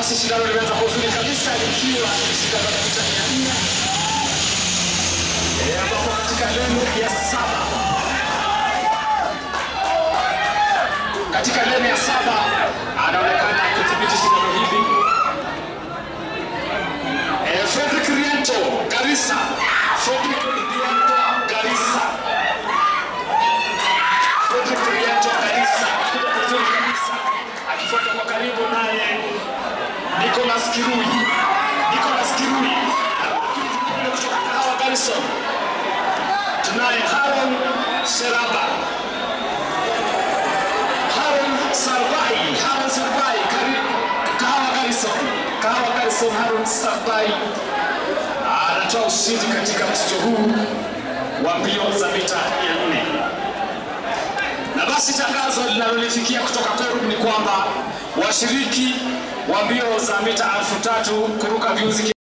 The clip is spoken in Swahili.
basi shindano limeanza kwa uzuri kabisa likiwa ni shindano la mita mia nne Eh, ambapo katika leni ya saba katika leni ya saba anaonekana kudhibiti shindano hili Eh, Fredrick Riento Garissa Fredrick Riento Garissa Fredrick Riento Garissa anakuja vizuri kabisa akifuata kwa karibu naye Nicholas Kirui Nicholas Kirui anakuja kutoka Kahawa Garrison tunaye Haron Seraba Haron Sarbai Haron Sarbai karibu Kahawa Garrison Kahawa Garrison Haron Sarbai anatoa ushindi katika mchezo huu wa mbio za mita 400 na basi tangazo linalolifikia kutoka Peru ni kwamba washiriki wa mbio za mita elfu tatu kuruka viuzi